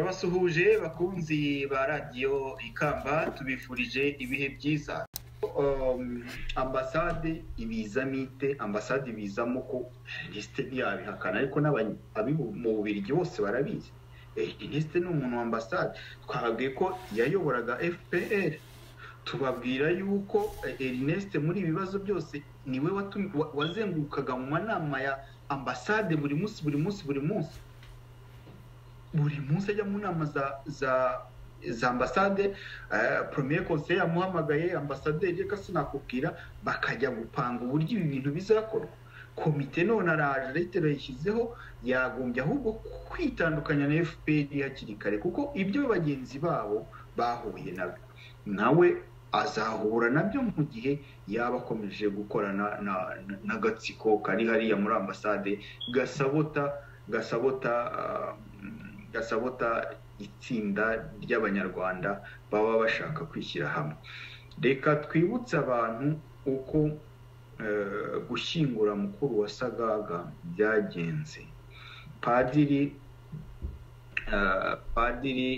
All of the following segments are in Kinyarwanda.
turabasuhuje bakunzi ba radiyo ikamba tubifurije ibihe byiza ambasade ibizamite ambasade ibizamo ko jenisite ntiyabihakana ariko mu bubirigi bose barabizi jenisite ni umuntu wa ambasade twababwiye ko yayoboraga fpr tubabwira yuko erineste muri ibi bibazo byose niwe wazengurukaga mu manama ya ambasade buri munsi buri munsi buri munsi buri munsi ajya mu nama za ambasade poromeye konseye yamuhamagaye ambasaderi reka sinakubwira bakajya gupanga uburyo ibi bintu bizakorwa komite none araje leta yayishyizeho yagombye ahubwo kwitandukanya na fpr hakiri kare kuko ibyo bagenzi babo bahuye nabyo nawe azahura nabyo mu gihe yaba akomeje gukorana n'agatsiko kari hariya muri ambasade gasabota gasabota gasabota itsinda ry'abanyarwanda baba bashaka kwishyira hamwe reka twibutse abantu uko gushyingura mukuru wa sagaga byagenze padiri padiri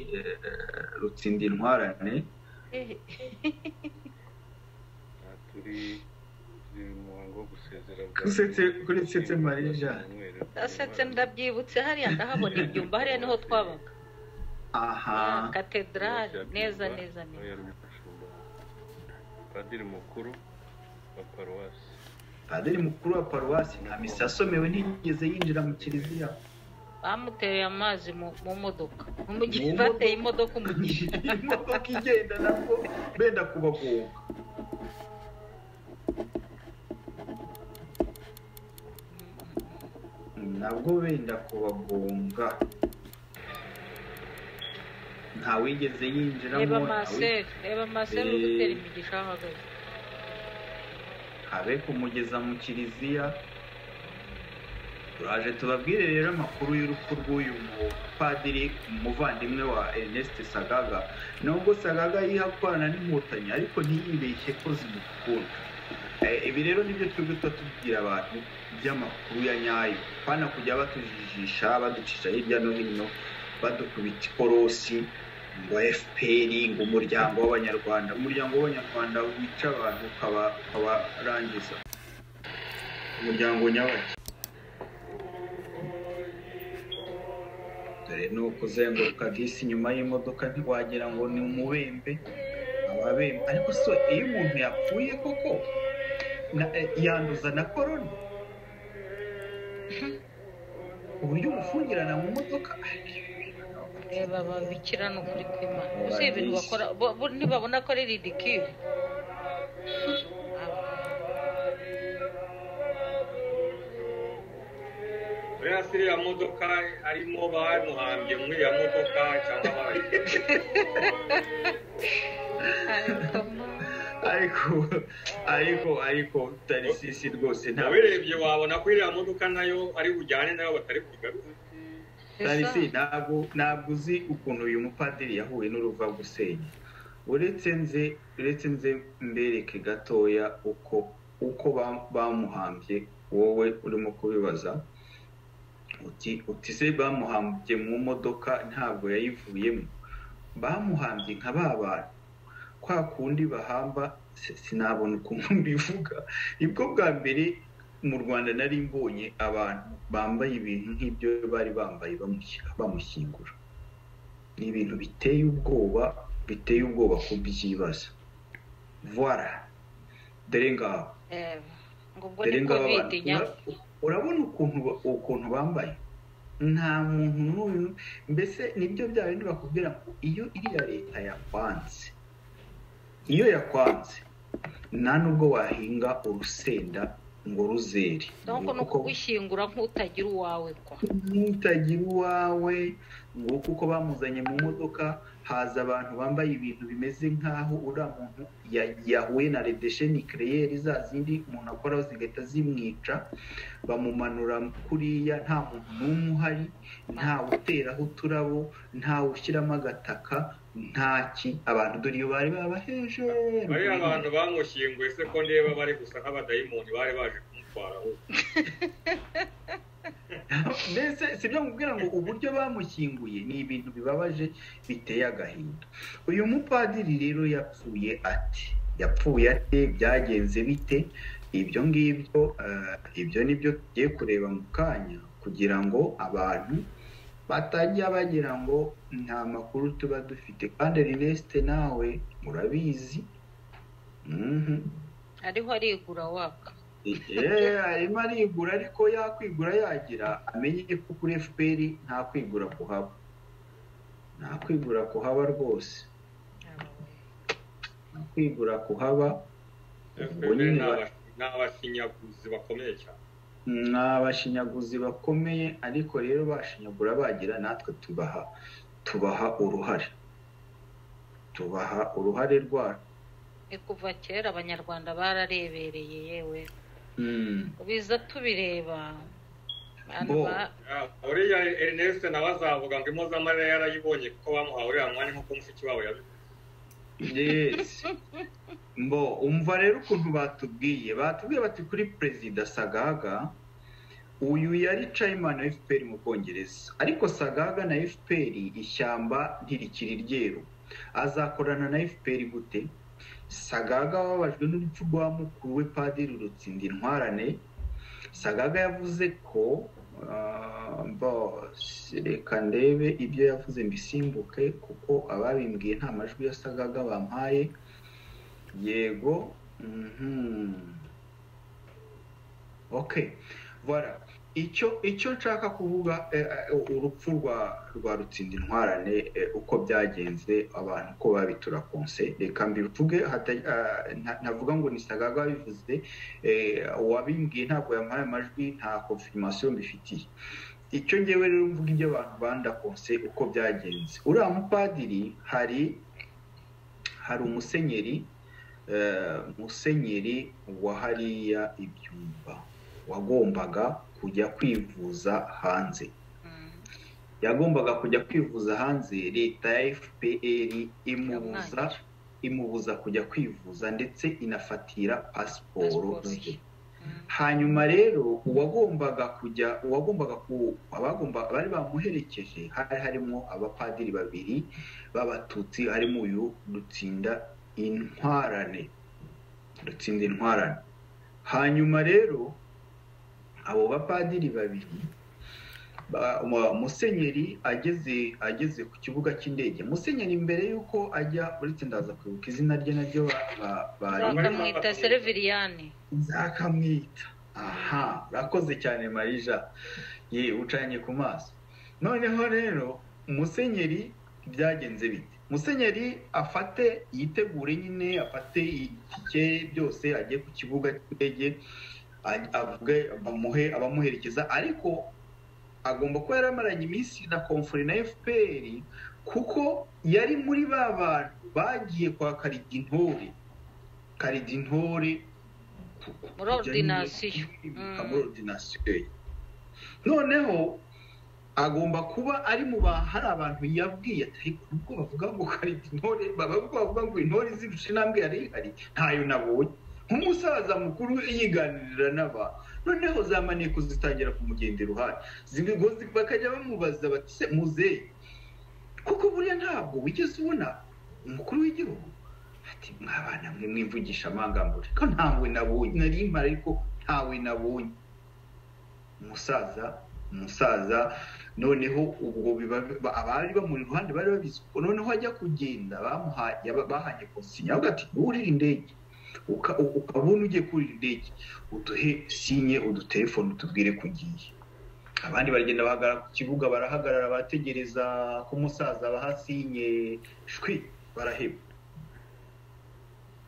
rutsinda intwarane kuretse mariya jane asetse ndabyibutse hariya ndahabona ibyumba hariya niho twabaga aha katedrali neza neza neza padiri mukuru wa paruwasi padiri mukuru wa paruwasi nta misa asomewe ntigeze yinjira mu kiliziya bamuteye amazi mu modoka bateye imodoka umugisha imodoka igenda nabwo benda kubagonga nabwo benda kubagonga ntawigeze yinjiramo reba maseri reba maseri uri gutera imigisha aho ahagaze habe kumugeza mu kiliziya turaje tubabwire rero amakuru y'urupfu rw'uyu mupadiri umuvandimwe wa Ernest sagaga nubwo sagaga yihakorana n'inkotanyi ariko ntiyibeshye ko zimukunda ibi rero nibyo twebwe tuba tubwira abantu by'amakuru ya nyayo bana kujya batujijisha baducisha hirya no hino badukubita ikorosi ngo fpr ngo umuryango w'abanyarwanda umuryango w'abanyarwanda wica abantu ukabarangiza umuryango nyabaki dore ni ukuzenguruka bisi inyuma y'imodoka ntiwagira ngo ni umubembe ababembe ariko so iyo umuntu yapfuye koko yanduza na korona uburyo umufungirana mu modoka reba babikira ni ukuri kw'imana uzi ibintu bakora ntibabona ko ari ridikiwe buriya si iriya modoka harimo bamuhambye muri iriya modoka cyangwa abandi ariko ariko ariko tarisisi rwose ntabwo ubirebye wabona ko iriya modoka nayo ari bujyane nayo batari kugaruka tarisi ntabwo ntabwo uzi ukuntu uyu mupadiri yahuye n'uruva gusenya uretse nze uretse nze mbereke gatoya uko uko bamuhambye wowe urimo kubibaza uti uti se bamuhambye mu modoka ntabwo yayivuyemo bamuhambye nka ba bantu kwa kundi bahamba sinabona ukuntu mbivuga nibwo bwa mbere mu rwanda nari mbonye abantu bambaye ibintu nk'ibyo bari bambaye bamushyingura ni ibintu biteye ubwoba biteye ubwoba kubyibaza voila dore ngaho dore ngaho urabona ukuntu bambaye nta muntu n'uyu mbese nibyo bya bindi bakubwira ngo iyo iriya leta yakwanze iyo yakwanze nta nubwo wahinga urusenda ngo ruzere ni ukugushyingura nk'utagira uwawe kwa nk'utagira uwawe ngo kuko bamuzanye mu modoka haza abantu bambaye ibintu bimeze nk'aho uriya muntu yahuye na redesheni kereyeri za zindi umuntu akoraho zigahita zimwica bamumanura kuriya nta muntu n'umwe uhari ntawe uteraho uturabo ntawe ushyiramo agataka ntaki abantu dore iyo bari babaheje bari abantu bamushyinguye se ko ndeba bari gusa nk'abadayimoni bari baje kumutwara mbese si byo nkubwira ngo uburyo bamushyinguye ni ibintu bibabaje biteye agahinda uyu mupadiri rero yapfuye ate yapfuye ate byagenze bite ibyo ngibyo ibyo ni byo tugiye kureba mu kanya kugira ngo abantu batajya bagira ngo nta makuru tuba dufite kandi rinesite nawe murabizi ariho arigura waka arimo arigura ariko yakwigura yagira amenye ko kuri fpr nta kwigura kuhaba nta kwigura kuhaba rwose nta kwigura kuhaba ubwo nyine ni abashinyaguzi bakomeye cyane ni abashinyaguzi bakomeye ariko rero bashinyagura bagira natwe tubaha tubaha uruhare tubaha uruhare rwacu ni kuva kera abanyarwanda bararebereye yewe biza tubireba uriya erineste nawe azavuga ngo impozamarira yarayibonye kuko bamuhawe uriya mwanya nk'uko mushiki wabo yabivuze yesi mbo umva rero ukuntu batubwiye batubwiye bati kuri perezida sagaga uyu yari cayimani wa fpr mu bwongereza ariko sagaga na fpr ishyamba ntirikiri ryeru azakorana na fpr gute sagaga wababajwe n'urupfu rwa mukuru we padiri rutsinda intwarane sagaga yavuze ko reka ndebe ibyo yavuze mbisimbuke kuko ababimbwiye nta majwi ya sagaga bampaye yego oke bara icyo icyo nshaka kuvuga urupfu rwa rwa rutsinda intwarane uko byagenze abantu ko babitura konse reka mbivuge ntavuga ngo ni sagaga wabivuze wabimbwiye ntabwo yamuhaye amajwi nta konfirmasiyo mbifitiye icyo ngewe rero mvuga ibyo abantu banda konse uko byagenze uriya mupadiri hari hari umusenyeri musenyeri wa hariya ibyumba wagombaga kujya kwivuza hanze yagombaga kujya kwivuza hanze leta ya fpr imubuza imubuza kujya kwivuza ndetse inafatira pasiporo ze hanyuma rero uwagombaga kujya uwagombaga abagomba bari bamuherekeje hari harimo abapadiri babiri b'abatutsi harimo uyu dutsinda intwarane dutsinda intwarane hanyuma rero abo bapadiri babiri musenyeri ageze ageze ku kibuga cy'indege musenyeri mbere y'uko ajya uretse ndaza kwibuka izina rye naryo bakamwita seriviriyani nzakamwita aha urakoze cyane marija ye ucanye ku maso noneho rero musenyeri byagenze bite musenyeri afate yitegure nyine afate itike byose ajye ku kibuga cy'indege avuge bamuhe abamuherekeza ariko agomba kuba yaramaranye iminsi na komfori na fpr kuko yari muri ba bantu bagiye kwa karidintore karidintore muri orudinasiyo muri orudinasiyo noneho agomba kuba ari mu ba hari abantu yabwiye ariko nubwo bavuga ngo karidintore bavuga ngo intore izirusha intambwe yari ihari ntayo nabonye nk'umusaza mukuru yiganirira n'abantu noneho za maneko zitangira kumugenda iruhande bakajya bamubaza bati se muzeyi kuko buriya ntabwo wigeze ubona umukuru w'igihugu ati mwabana mwe mwivugisha amangambure ko ntawe nabonye nari mpara ariko ntawe nabonye umusaza umusaza noneho ubwo abari bamuri iruhande bari babizi noneho ajya kugenda bahanye konsinya avuga ati wurire indege ukabona ugiye kurira indege uduhe sinye udutelefone utubwire ko ugiye abandi baragenda bahagarara ku kibuga barahagarara bategereza ko umusaza baha sinye shwi baraheba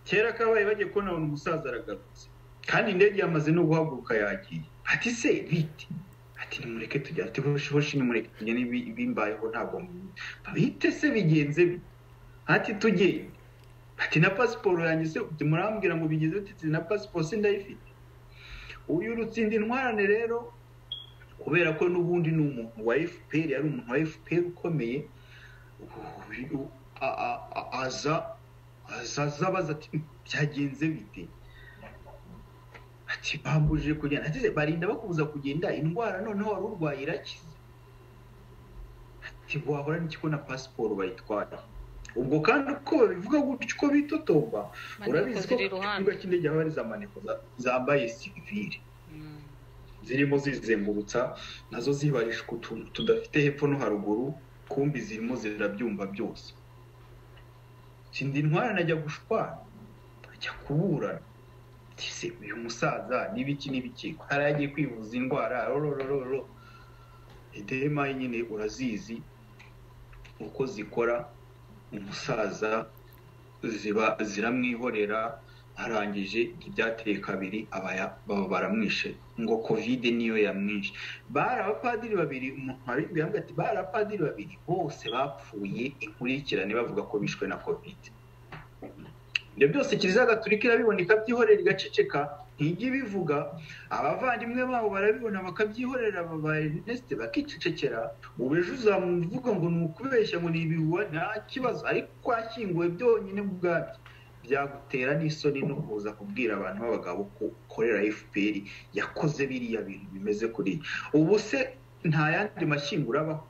kera kabaye bagiye kubona umusaza aragarutse kandi indege yamaze no guhaguruka yagiye ati se bite ati nimureke tujya ati hoshi nimureke tujya n'ibimbayeho ntabwo bite se bigenze ati tugende ati na pasiporo yanjye se murambwira ngo bigeze bitetse na pasiporo se ndayifite uyu rutsinda intwarane rero kubera ko n'ubundi ni umuntu wa fpr yari umuntu wa fpr ukomeye aza aza abaza ati byagenze bite si bambujije kugenda ati barinda bakubuza kugenda indwara noneho wari urwaye irakize ati wahora n'iki na pasiporo bayitwara ubwo kandi uko babivuga gutyo uko bitotomba urabizi ko ku kibuga cy'indege haba hari za maneko zambaye sivire zirimo zizengurutsa nazo zibarisha utuntu tudafite hepfo no haruguru kumbi zirimo zirabyumva byose sindi intwara najya gushwana ajya kuburana se uyu musaza n'ibiki n'ibiki hari agiye kwivuza indwara rororororo idema nyine urazizi uko zikora umusaza ziba ziramwihorera arangije ibyateye kabiri baba baramwishe ngo kovide niyo yamwishe bari abapadiri babiri umuntu wabibwiye ati bari abapadiri babiri bose bapfuye inkurikirane bavuga ko bishwe na kovide ibyo byose kiliziya gaturika irabibona ikabyihorera igaceceka ntijya ibivuga abavandimwe babo barabibona bakabyihorera ba erineste bakicecekera ubu ejo uzamuvuga ngo ni ukubeshya ngo ni ibihuha nta kibazo ariko washyinguwe byonyine ubwabyo byagutera n'isoni no kuza kubwira abantu b'abagabo ko ukorera fpr yakoze biriya bintu bimeze kuri ubu se nta yandi mashyingura abaho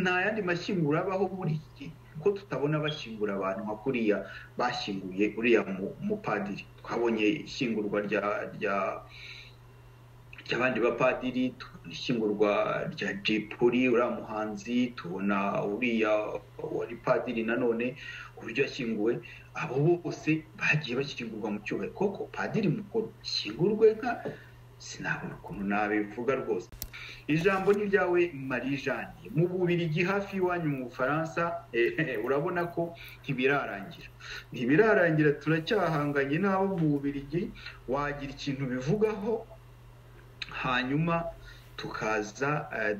nta yandi mashyingura abaho muri iki gihe ko tutabona bashyingura abantu nka kuriya bashyinguye uriya mupadiri twabonye ishyingurwa ry'abandi bapadiri tubona ishyingurwa rya jipuri uriya muhanzi tubona uriya wari padiri nanone uburyo yashyinguwe abo bose bagiye bashyingurwa mu cyubahiro koko padiri mukuru ashyingurwe nka sinabona ukuntu nabivuga rwose ijambo ni ryawe marie jeanne mu bubirigi hafi y'iwanyu mu bufaransa urabona ko ntibirarangira ntibirarangira turacyahanganye n'abo mu bubirigi wagira ikintu bivugaho hanyuma tukaza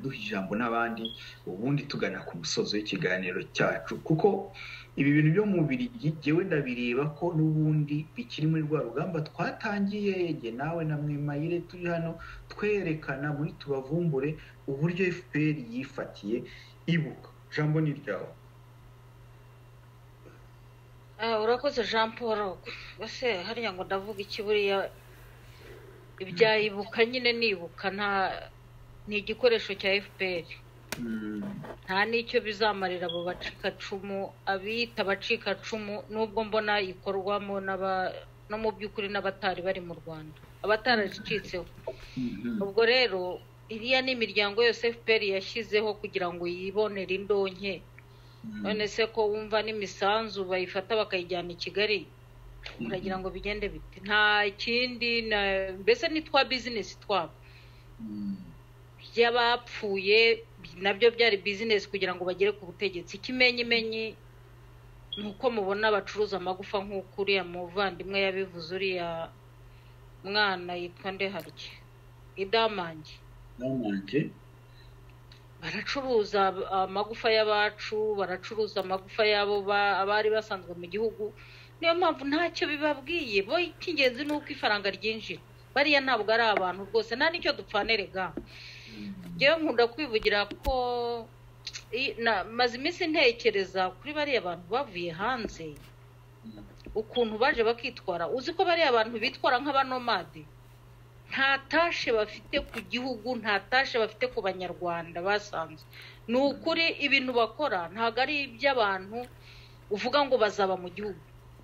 duha ijambo n'abandi ubundi tugana ku musozo w'ikiganiro cyacu kuko ibi bintu byo mu birigi jyewe ndabireba ko n'ubundi bikiri muri rwa rugamba twatangiye jye nawe na mwimayire turi hano twerekana muri tubavumbure uburyo fpr yifatiye ibuka jambo ni ryawe urakoze jean paul ese hariya ngo ndavuga iki buriya ibyayibuka nyine nibuka nta ni igikoresho cya fpr nta n'icyo bizamarira abo bacikacumu abita abacikacumu nubwo mbona ikorwamo no mu by'ukuri n'abatari bari mu rwanda abataracitseho ubwo rero iriya ni imiryango yose fpr yashyizeho kugira ngo yibonere indonke none se ko wumva n'imisanzu bayifata bakayijyana i kigali uragira ngo bigende bite nta kindi mbese ni twa bizinesi twabo by'abapfuye nabyo byari bizinesi kugira ngo bagere ku butegetsi ikimenyimenyi ni uko mubona bacuruza amagufa nk'uko uriya muvandimwe yabivuze uriya mwana yitwa ndeharye idamange baracuruza amagufa y'abacu baracuruza amagufa y'abo abari basanzwe mu gihugu niyo mpamvu ntacyo bibabwiye bo icy'ingenzi ni uko ifaranga ryinjira bariya ntabwo ari abantu rwose nta n'icyo dupfanerega njyewe nkunda kwivugira ko maze iminsi ntekereza kuri bariya bantu bavuye hanze ukuntu baje bakitwara uzi ko bariya bantu bitwara nk'abanomade nta tashe bafite ku gihugu nta tashe bafite ku banyarwanda basanzwe ni ukuri ibintu bakora ntabwo ari iby'abantu uvuga ngo bazaba mu gihugu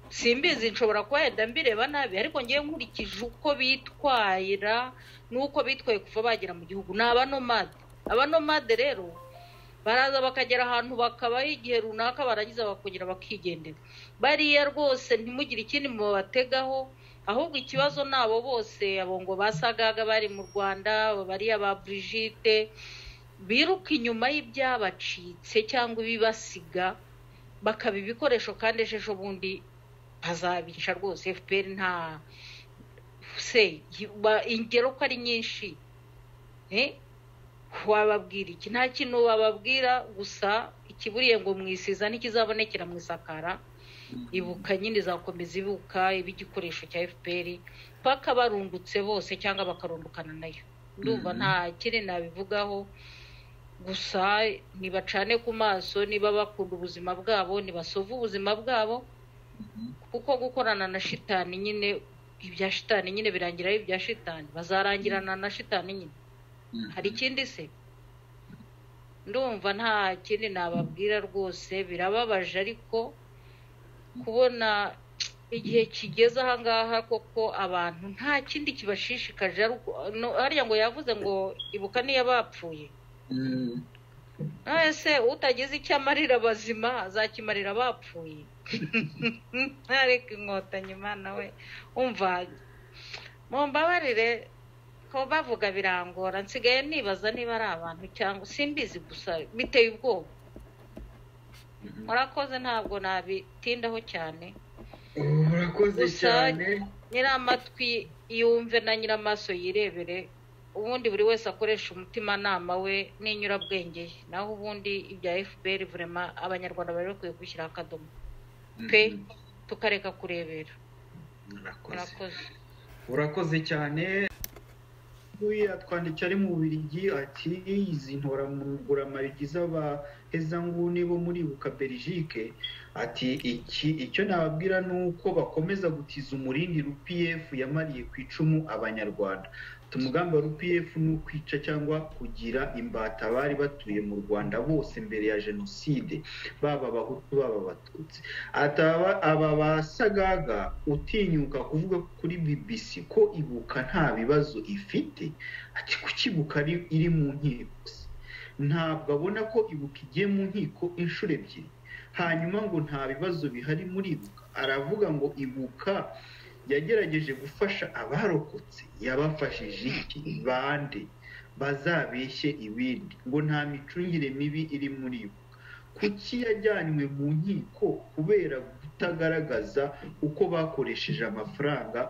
simbizi nshobora kuba yenda mbireba nabi ariko ngewe nkurikije uko bitwara n'uko bitwaye kuva bagera mu gihugu ni abanomade abanomade rero baraza bakagera ahantu bakabaho igihe runaka barangiza bakongera bakigendera bariya rwose ntimugire ikindi mubategaho ahubwo ikibazo ni abo bose abo ngo basagaga bari mu rwanda bariya ba burigite biruka inyuma y'ibyabacitse cyangwa ibibasiga bakaba ibikoresho kandi ejo bundi bazabica rwose fpr nta se ingero ko ari nyinshi wababwira iki nta kintu bababwira gusa ikiburiye ngo mwisiza ntikizabonekera mu isakara ibuka nyine izakomeza ibuka iba igikoresho cya fpr paka barundutse bose cyangwa bakarundukana nayo ndumva nta kiri nabivugaho gusa nibacane ku maso niba bakunda ubuzima bwabo nibasove ubuzima bwabo kuko gukorana na shitani nyine ibya shitani nyine birangira ari ibya shitani bazarangirana na shitani nyine hari ikindi se ndumva nta kindi nababwira rwose birababaje ariko kubona igihe kigeze ahangaha koko abantu nta kindi kibashishikaje ari uko no- hariya ngo yavuze ngo ibuka niyo bapfuye none se utagize icyo amarira abazima azakimarira abapfuye ntareke inkotanyi imana we umva mumbabarire ko bavuga birangora nsigaye nibaza niba ari abantu cyangwa simbizi gusa biteye ubwoba murakoze ntabwo nabitindaho cyane murakoze Gusa- cyane nyiramatwi yumve na nyiramaso yirebere ubundi buri wese akoresha umutimanama we n'inyurabwenge ye naho ubundi ibya fpr vurema abanyarwanda bari bakwiye gushyiraho akadomo pe tukareka kurebera murakoze murakoze urakoze cyane uyu yatwandikiye ari mu birigi ati izi ntoramugura marigi z'abahezanguni bo muri buka belgique ati iki icyo nababwira ni uko bakomeza gutiza umurindi rpf yamariye ku icumu abanyarwanda ati umugambi wa rpf ni ukwica cyangwa kugira imbata abari batuye mu rwanda bose mbere ya jenoside baba abahutu baba abatutsi ati aba aba basagaga utinyuka kuvuga kuri bbc ko ibuka nta bibazo ifite ati kuki ibuka ari- iri mu nkiko se ntabwo abona ko ibuka igiye mu nkiko inshuro ebyiri hanyuma ngo nta bibazo bihari muri ibuka aravuga ngo ibuka yagerageje gufasha abarokotse yabafashije iki bande bazabeshye ibindi ngo nta micungire mibi iri muri ibuka kuki yajyanywe mu nkiko kubera kutagaragaza uko bakoresheje amafaranga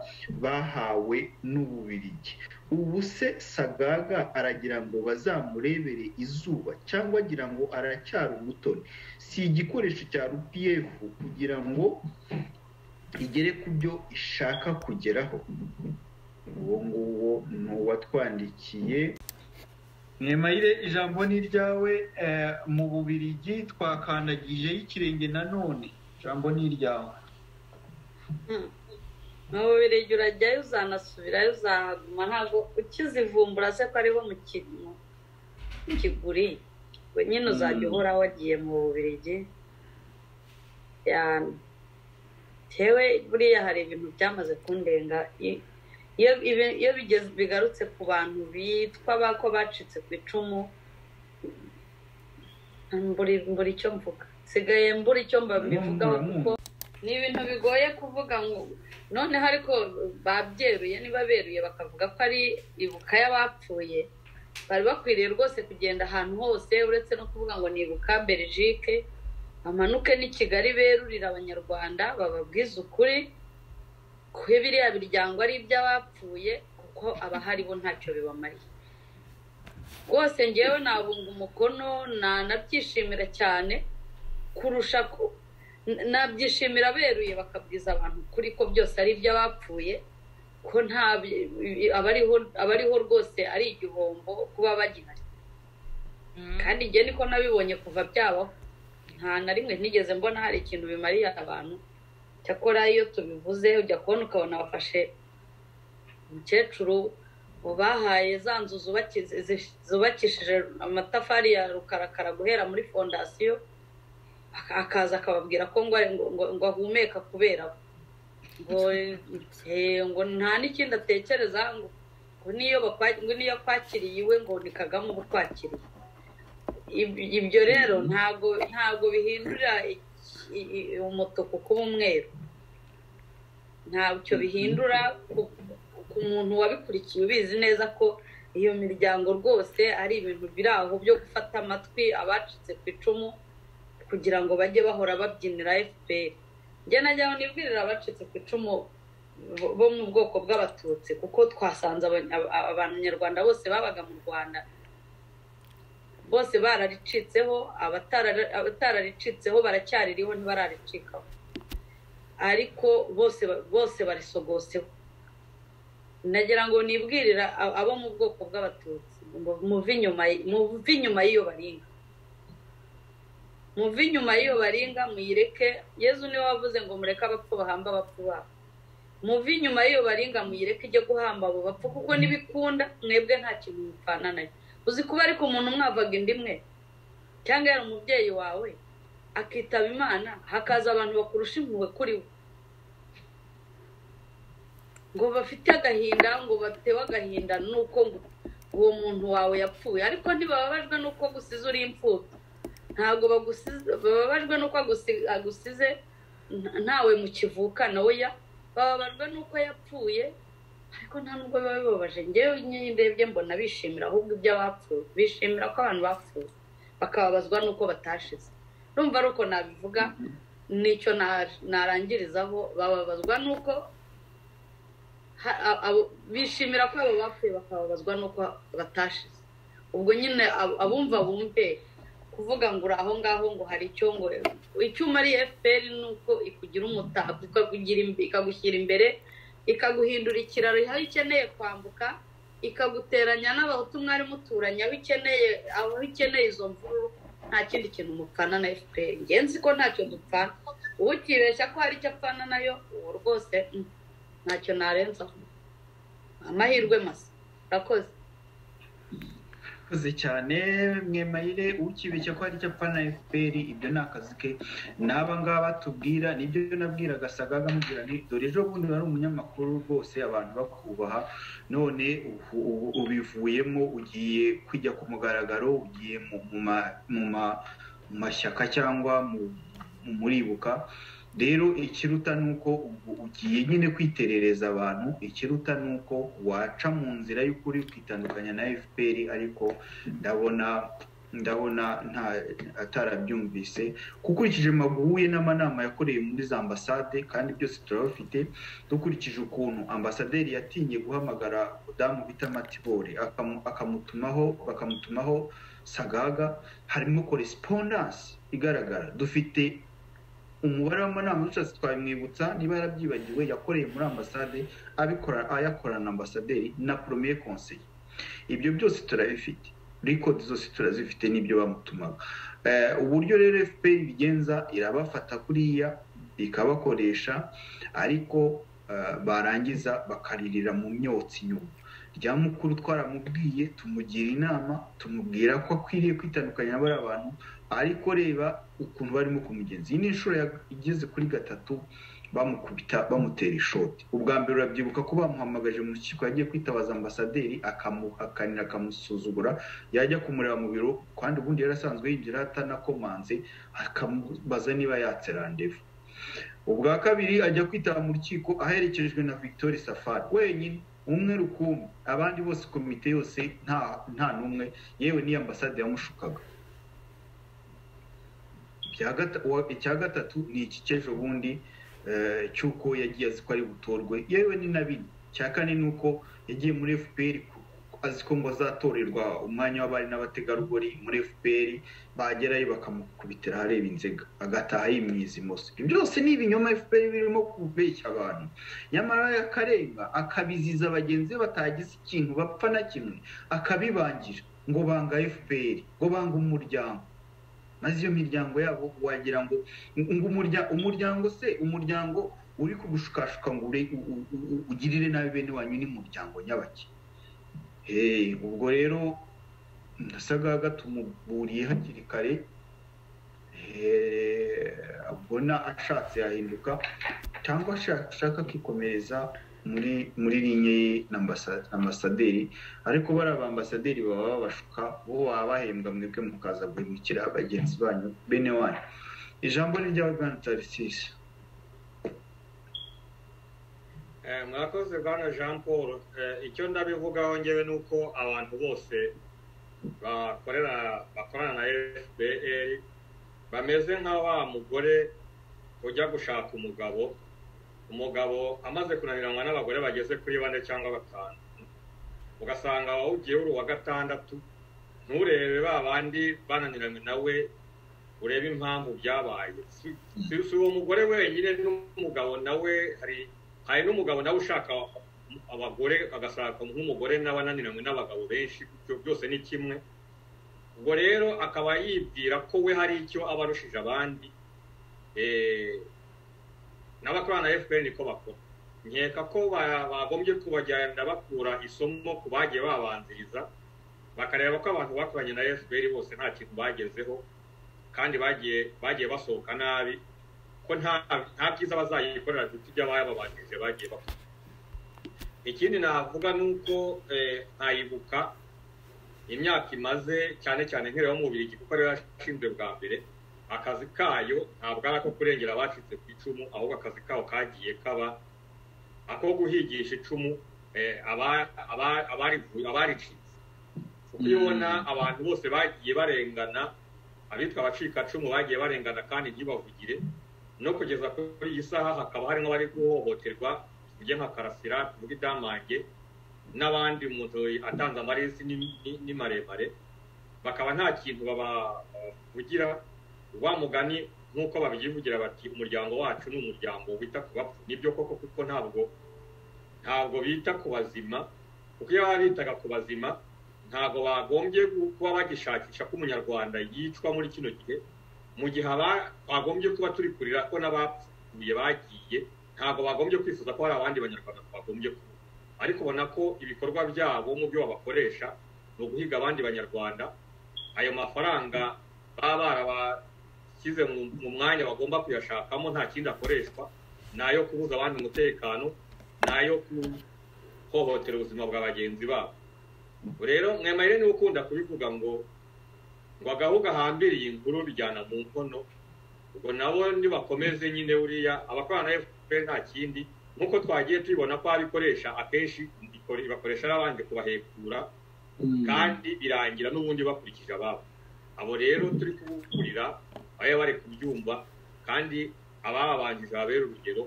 bahawe n'ububirigi ubu se sagaga aragira ngo bazamurebere izuba cyangwa agira ngo aracyari umutoni si igikoresho cya rpf kugira ngo igere ku byo ishaka kugeraho uwo nguwo ni uwatwandikiye mwemayire ijambo ni iryawe eh, mu bubirigi twakandagije y'ikirenge nanone ijambo ni iryawe mu birenge urajyayo uzanasubirayo uzahaguma ntabwo ukizivumbura se ko ariho mu kintu kiguriye we nyine uzajya Mm. uhora wagiye mu bubirigi Ya- tewe buriya hari ibintu byamaze kundenga I- iyo ibi- iyo bigeze bigarutse ku bantu bitwa bako bacitse ku icumu mburi mbura icyo mvuga sigaye mbura icyo mbivugaho kuko ni ibintu bigoye kuvuga ngo noneho ariko babyeruye niba beruye bakavuga ko ari ibuka y'abapfuye bari bakwiriye rwose kugenda ahantu hose uretse no kuvuga ngo ni ibuka belgique bamanuke n'i kigali berurire abanyarwanda bababwize ukuri ko biriya biryango ari iby'abapfuye kuko abahari bo ntacyo bibamariye rwose ngewe nabunga umukono nanabyishimira cyane kurusha ko n- nabyishimira beruye bakabwiza abantu kuri ko byose ari iby'abapfuye ko nta bi- i- abariho abariho rwose ari igihombo kuba bagihari Mm. kandi njye niko nabibonye kuva byabaho nta na rimwe nigeze mbona hari ikintu bimariye abantu cyakora iyo tubivuze ujya kubona ukabona bafashe umukecuru mu bahaye za nzu zubakize- zi- zubakishije amatafari ya rukarakara guhera muri fondasiyo aka- akaza akababwira ko ngo ngo- ngo ahumeka kubera bo. ngo eh, ngo nta n'ikindi atekereza ngo ngo niyo bakwa- ngo niyo kwakiriye iwe ngo ni kagame uba ukwakiriye Ib- ibyo rero ntabwo ntabwo bihindura i- i- i- umutuku kuba umweru ntabyo bihindura ku- ku muntu wabikurikiye ubizi neza ko iyo miryango rwose ari ibintu biri aho byo gufata amatwi abacitse ku icumu kugira ngo bajye bahora babyinira fpr njye najyaho nibwirira abacitse ku icumu bo- bo mu bwoko bw'abatutsi kuko twasanze abanya- aba- abanyarwanda bose babaga mu rwanda bose bararicitseho abatara- abatararicitseho baracyaririho ntibararicikaho ariko bose ba- bose barisogoseho nagira ngo nibwirira a- abo mu bwoko bw'abatutsi ngo muve inyuma y- muve inyuma y'iyo baringa muve inyuma y'iyo baringa muyireke yezu niwe wavuze ngo mureke abapfu bahambe abapfu babo muve inyuma y'iyo baringa muyireke ijye guhamba abo bapfa kuko ntibikunda mwebwe nta kintu mupfana nayo uzi kuba ariko umuntu mwavaga indi mwe cyangwa yari umubyeyi wawe akitaba imana hakaza abantu bakurusha impuhwe kuri we ngo bafite agahinda ngo batewe agahinda nuko ngo uwo muntu wawe yapfuye ariko ntibababajwe nuko gusize uri imfubyi ntabwo bababajwe nuko agusize ntawe mukivukana weya bababajwe nuko yapfuye ariko nta nubwo biba bibabaje ngewe ndebye mbona bishimira ahubwo iby'abapfuye bishimira ko abantu bapfuye bakababazwa nuko batashize rumva ari uko nabivuga nicyo narangirizaho bababazwa nuko bishimira ko abo bapfuye bakababazwa nuko batashize ubwo nyine abumva bumve kuvuga ngo uri aho ngaho ngo hari icyo ngo icyuma ari efuperi ni uko ikugira umutako ikagushyira imbere ikaguhindura ikiraro aho ikeneye kwambuka ikaguteranya n'abahutu mwari muturanye aho ikeneye aho ikeneye izo mvururu nta kindi kintu mupfana na efuperi ngenzi ko ntacyo dupfana ubu ukibeshya ko hari icyo apfana nayo ubu rwose ntacyo narenzaho amahirwe masa urakoze murakoze cyane mwemayire ukibeshya ko hari icyo apfa na fpr ibyo ni akazi ke n'aba ngaba tubwira nibyo nabwiraga sagaga mubwira ni dore ejo bundi wari umunyamakuru rwose abantu bakubaha none ubivuyemo ugiye kujya ku mugaragaro ugiye mu mashyaka cyangwa mu muribuka rero ikiruta ni uko ugiye nyine kwiterereza abantu ikiruta ni uko waca mu nzira y'ukuri ukitandukanya na fpr ariko ndabona ndabona nta atarabyumvise ukurikije maguhuye n'amanama yakoreye muri za ambasade kandi byose turabafite dukurikije ukuntu ambasaderi yatinye guhamagara umudamu bita matibore akamutumaho bakamutumaho sagaga harimo korespondanse igaragara dufite umubare w'amanama dushatse twabimwibutsa niba yarabyibagiwe yakoreye muri ambasade abikora ayakorana na ambasaderi na poromeye konseye ibyo byose turabifite rikodi zose turazifite n'ibyo bamutumaga uburyo rero fpr ibigenza irabafata kuriya ikabakoresha ariko barangiza bakaririra mu myotsi nyuma rya mukuru twaramubwiye tumugira inama tumubwira ko akwiriye kwitandukanya n'abari abantu ariko reba ukuntu barimo kumugenza iyi ni inshuro igeze kuri gatatu bamukubita bamutera ishoti ubwa mbere urabyibuka ko bamuhamagaje mu rukiko yagiye kwitabaza ambasaderi akamuhakanira akamusuzugura yajya kumureba mu biro kandi ubundi yari asanzwe yinjira atanakomanze akamubaza niba yatse randevu ubwa kabiri ajya kwitaba mu rukiko aherekejwe na victoire safari wenyine umwe rukumbi abandi bose komite yose nta n'umwe yewe n'iyo ambasade yamushukaga icya gatatu ni iki cy'ejo bundi cy'uko yagiye azi ko ari butorwe yewe ni na bine icya kane ni uko yagiye muri fpr azi ko ngo azatorerwa umwanya w'abari n'abategarugori muri fpr bagerayo bakamukubitira ahareba inzega agataha yimyiza imoso byose ni ibinyoma fpr birimo kubeshya abantu nyamara akarenga akabiziza bagenzi be batagize ikintu bapfa na kimwe akabibangira ngo banga fpr ngo banga umuryango maze iyo miryango yabo wagira ngo umuryango se umuryango uri kugushukashuka ngo ugirire nabi bene wanyu n'umuryango nyabake ubwo rero ndasagaga tumuburiye hakiri kare abona ashatse yahinduka cyangwa ashaka akikomereza muri muri linye ye na ambasaderi ariko bariya ba ambasaderi baba babashuka bo baba bahembwa mwebwe mukaza guhemukira bagenzi banyu bene wanyu ijambo ni ry'aho bwana tarisisi mwakoze bwana jean paul icyo ndabivugaho ngewe ni uko abantu bose bakorana na fpr bameze nka wa mugore ujya gushaka umugabo umugabo amaze kunaniranwa n'abagore bageze kuri bane cyangwa batanu ugasanga wawugiye uri uwa gatandatu nturebe ba bandi bananiranye nawe urebe impamvu byabaye si uwo mugore wenyine n'umugabo nawe hari hari n'umugabo nawe ushaka abagore agashaka nk'umugore nawe ananiranywe n'abagabo benshi ibyo byose ni kimwe ubwo rero akaba yibwira ko we hari icyo aba arushije abandi n'abakorana na fpr niko bakora nkeka ko bagombye kubajyana bakura isomo ku bagiye babanziriza bakareba ko abantu bakoranye na fpr bose nta kintu bagezeho kandi bagiye bagiye basohoka nabi ko nta byiza bazayikorera dufite iby'abayababanjirije bagiye bakora ikindi navuga ni uko ntayibuka imyaka imaze cyane cyane nk'ireho mu bubiri kuko ariyo yashinzwe bwa mbere akazi kayo ntabwo ari ako kurengera abacitse ku icumu ahubwo akazi kaho kagiye kaba ako guhigisha icumu abaricitse kuko iyo ubona abantu bose bagiye barengana abitwa abacikacumu bagiye barengana kandi ntibavugire no kugeza kuri iyi saha hakaba harimo abari guhohoterwa tuvuge nka karasira tuvuge idamange n'abandi umuntu atanze amaresi ni maremare bakaba nta kintu babavugira wa mugani nk'uko babivugira bati umuryango wacu ni umuryango wita ku bapfu nibyo koko kuko ntabwo ntabwo bita ku bazima kuko iyo baba bitaga ku bazima ntabwo bagombye kuba bagishakisha ko umunyarwanda yicwa muri kino gihe mu gihe bagombye kuba turi kurira ko n'abapfuye bagiye ntabwo bagombye kwifuza ko hari abandi banyarwanda twagombye kuba ariko ubona ko ibikorwa byabo mu byo babakoresha ni uguhiga abandi banyarwanda ayo mafaranga baba barabashyize mu mwanya bagomba kuyashakamo nta kindi akoreshwa ni ayo kubuza abandi umutekano ni ayo guhohotera ubuzima bwa bagenzi babo rero mwemerere niba ukunda kubivuga ngo ngo agahugu ahambiriye inkuru bijyana mu nkono ubwo nabo nibakomeze nyine buriya abakorana na efuperi nta kindi nk'uko twagiye tubibona ko abikoresha akenshi bakoresha n'abandi kubahekura kandi birangira n'ubundi bakurikije ababo abo rero turi kubukurira abe bari kubyumva kandi ababanjije babera urugero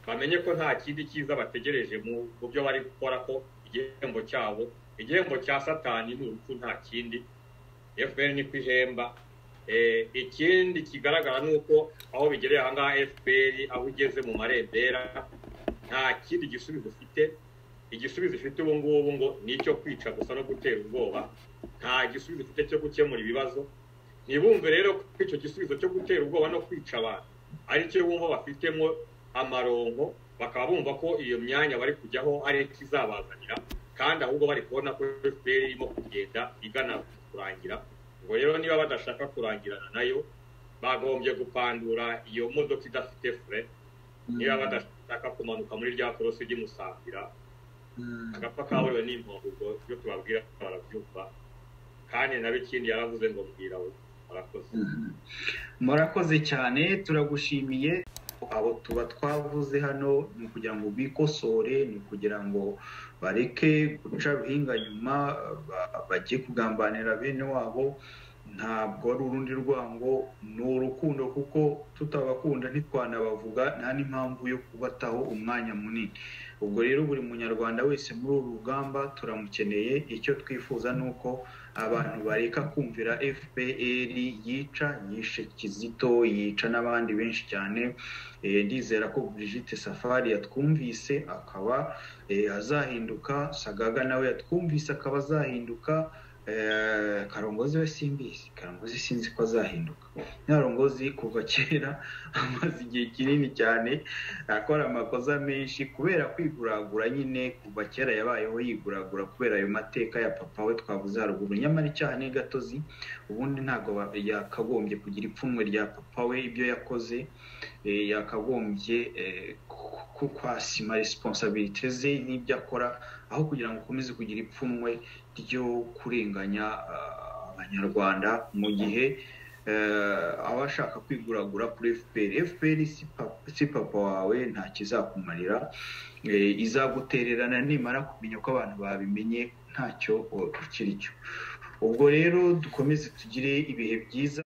bamenye ko nta kindi cyiza bategereje mu byo bari gukora ko igihembo cyabo igihembo cya satani ni urupfu nta kindi fpr ni ku ihemba ikindi kigaragara ni uko aho bigereye ahangaha fpr aho igeze mu marembera nta kindi gisubizo ufite igisubizo ifite ubu ngubu ngo ni icyo kwica gusa no gutera ubwoba nta gisubizo ufite cyo gukemura ibibazo ntibumve rero ko icyo gisubizo cyo gutera ubwoba no kwica abantu aricyo bumva bafitemo amaronko bakaba bumva ko iyo myanya bari kujyaho ari ikizabazanira kandi ahubwo bari kubona ko fpr irimo kugenda igana kurangira ngo rero niba badashaka kurangirana nayo bagombye gupandura iyo modoka idafite fure niba badashaka kumanuka muri rya korosi ry'umusambira agapfa kaburiwe n'impungu ubwo ibyo tubabwira barabyumva kandi nawe ikindi yaravuze ngo mbwira we murakoze murakoze cyane turagushimiye abo tuba twavuze hano ni ukugira ngo bikosore ni ukugira ngo bareke guca ruhinga nyuma bajye kugambanira bene wabo ntabwo ari urundi rwango ni urukundo kuko tutabakunda ntitwanabavuga nta n'impamvu yo kubataho umwanya munini ubwo rero buri munyarwanda wese muri uru rugamba turamukeneye icyo twifuza ni uko abantu bareka kumvira fpr yica yishe kizito yica n'abandi benshi cyane ndizera ko Brigitte safari yatwumvise akaba azahinduka sagaga nawe yatwumvise akaba azahinduka karongozi we simbizi karongozi sinzi ko azahinduka nyarongozi kuva kera amaze igihe kinini cyane akora amakosa menshi kubera kwiguragura nyine kuva kera yabayeho yiguragura kubera ayo mateka ya papa we twabuze haruguru nyamara icyaha ni gatozi ubundi ntabwo yakagombye kugira ipfunwe rya papa we ibyo yakoze yakagombye kwasima resiponsabirite ze n'ibyo akora aho kugira ngo ukomeze kugira ipfunwe ryo kurenganya abanyarwanda mu gihe aba ashaka kwiguragura kuri fpr fpr si papa wawe nta kizakumarira izagutererana nimara kumenya ko abantu babimenye ntacyo ukiri cyo ubwo rero dukomeze tugire ibihe byiza